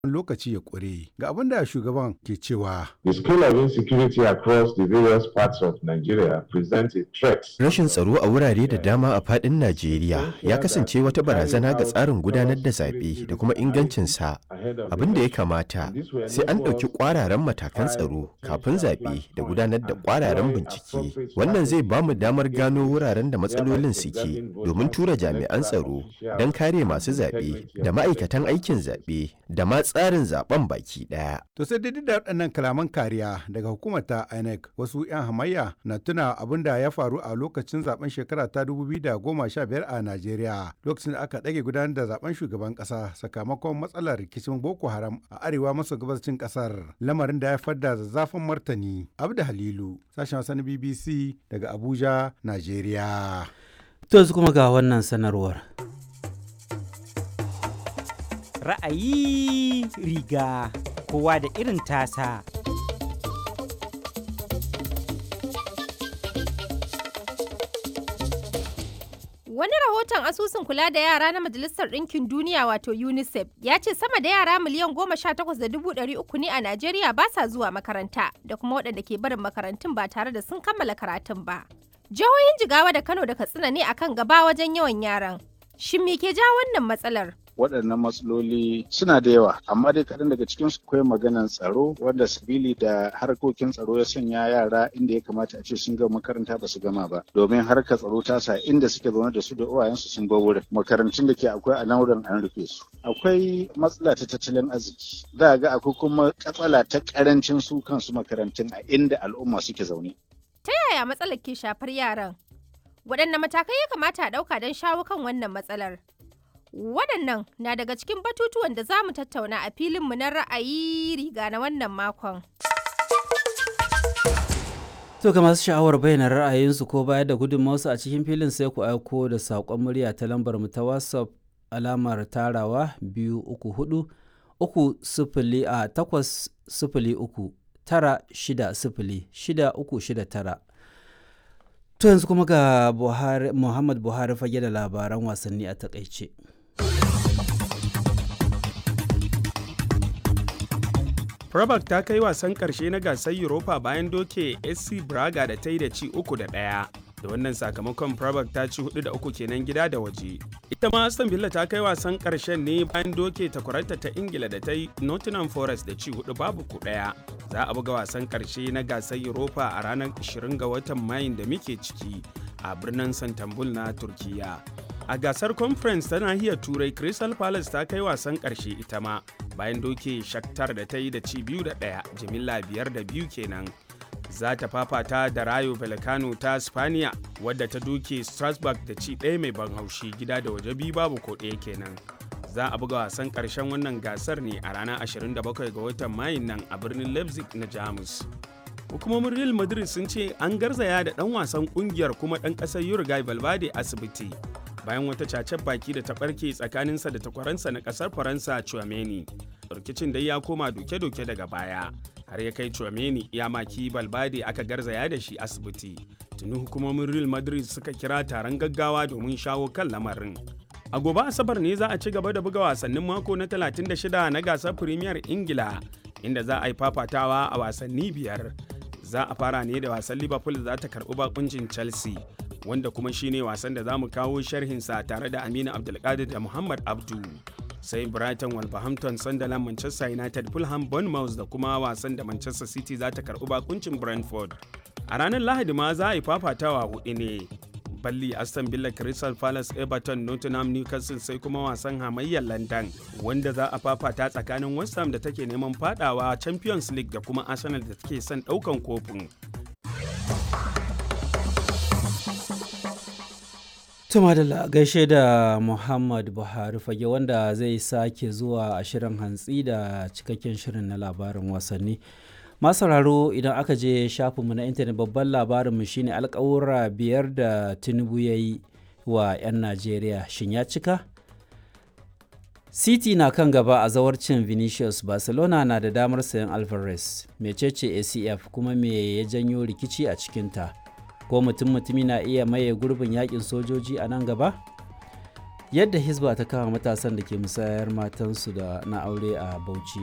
lokaci ya ƙure. Ga abin da shugaban ke cewa. The scale of insecurity across the various parts of Nigeria presents a threat. Rashin tsaro a wurare da dama a faɗin Najeriya ya kasance wata barazana ga tsarin gudanar da zaɓe da kuma ingancinsa. Abin da ya kamata sai an ɗauki ƙwararren matakan tsaro kafin zaɓe da gudanar da ƙwararren bincike. Wannan zai ba mu damar gano wuraren da matsalolin suke domin tura jami'an tsaro don kare masu zaɓe da ma'aikatan aikin zaɓe da ma tsarin zaben baki ɗaya. To sai dai da waɗannan kalaman kariya daga hukumar ta INEC wasu 'yan hamayya na tuna abin da ya faru a lokacin zaben shekara ta 2015 a Najeriya lokacin da aka ɗage gudanar da zaben shugaban ƙasa sakamakon matsalar rikicin Boko Haram a arewa maso gabashin ƙasar lamarin da ya fadda zazzafin martani. Abda Halilu sashen wasan BBC daga Abuja, Najeriya. To yanzu kuma ga wannan sanarwar. ra'ayi riga kowa da irin tasa. Wani rahoton asusun kula da yara na Majalisar Ɗinkin Duniya wato UNICEF ya ce sama da yara miliyan goma sha takwas da dubu ɗari uku ne a Najeriya ba sa zuwa makaranta da kuma waɗanda ke barin makarantun ba tare da sun kammala karatun ba. Jihohin Jigawa da Kano da Katsina ne akan gaba wajen yawan yaran. Shin me ke ja wannan matsalar? waɗannan matsaloli suna da yawa amma dai kaɗan daga cikin su akwai maganan tsaro wanda sabili da harkokin tsaro ya sanya yara inda ya kamata a ce sun gama makaranta ba su gama ba domin harkar tsaro ta sa inda suke zaune da su da uwayensu sun bar wurin makarantun da ke akwai a nan wurin an rufe su akwai matsala ta tattalin arziki za ga akwai kuma katsala ta karancin su kansu makarantun a inda al'umma suke zaune Ta yaya matsalar ke shafar yaran? Waɗanne matakai ya kamata a ɗauka don shawo kan wannan matsalar? Waɗannan na daga cikin batutuwan da za mu tattauna a filinmu na ra'ayi riga na wannan makon. To ga masu sha'awar bayyana ra'ayinsu ko bayar da gudunmawarsu a cikin filin sai ku aiko da saƙon murya ta lambar mu ta WhatsApp alamar tarawa biyu uku hudu uku sifili a takwas sifili uku tara shida sifili shida uku shida tara. To yanzu kuma ga Buhari, Muhammad Buhari fage da labaran wasanni a takaice. Prabak ta kai wasan ƙarshe na gasar Europa bayan doke SC Braga da ta yi da ci uku da ɗaya. Da wannan sakamakon Prabak ta ci hudu da uku kenan gida da waje. Ita ma Aston Villa ta kai wasan ƙarshen ne bayan doke takwaranta ta Ingila da ta yi Nottingham Forest da ci hudu babu ku ɗaya. Za a buga wasan ƙarshe na gasar Europa a ranar 20 ga watan Mayun da muke ciki a birnin Santambul na Turkiyya. A gasar conference ta nahiyar Turai Crystal Palace ta kai wasan ƙarshe ita ma bayan doke Shakhtar da ta yi da ci biyu da ɗaya jimilla biyar da biyu kenan. Za ta fafata da Rayo Vallecano ta Spaniya wadda ta doke Strasbourg da ci ɗaya mai ban haushi gida da waje biyu babu ko ɗaya kenan. Za a buga wasan ƙarshen wannan gasar ne a ranar 27 ga watan Mayun nan a birnin Leipzig na Jamus. hukumomin real madrid sun ce an garzaya da dan wasan kungiyar kuma dan kasar uruguay valverde asibiti bayan wata cacen baki da ta barke tsakaninsa da takwaransa na kasar faransa chouameni rikicin dai ya koma doke-doke daga baya har ya kai chouameni ya maki valverde aka garzaya da shi asibiti tuni hukumomin real madrid suka kira taron gaggawa domin shawo kan lamarin a gobe asabar ne za a ci gaba da buga wasannin mako na 36 na gasar premier ingila inda za a yi fafatawa a wasanni biyar za a fara ne da wasan liverpool da za ta karbi bakuncin chelsea wanda kuma shine wasan da za mu kawo sharhinsa tare da aminu abdulkadir da muhammad abdu sai brighton wolverhampton sunderland manchester united fulham bournemouth da kuma wasan da manchester city za ta karbi bakuncin brentford a ranar lahadi ma za a yi fafatawa hudu ne balli aston villa crystal palace everton nottingham newcastle sai kuma wasan hamayyar london wanda za a fafata tsakanin west ham da take neman fadawa champions league da kuma arsenal da take son daukan kofin Tuma da gaishe da Muhammad Buhari fage wanda zai sake zuwa a shirin hantsi da cikakken shirin na labarin wasanni. sauraro idan aka je shafinmu na intanet babban labarinmu shine alkawura biyar da tinubu ya yi wa 'yan najeriya shin ya cika city na kan gaba a zawarcin vinicius barcelona na da damar sayan alvarez mecece acf kuma me ya janyo rikici a cikinta ko mutum mutumi na iya maye gurbin yakin sojoji a nan gaba yadda hisba ta kama matasan da ke musayar matansu da na aure a bauchi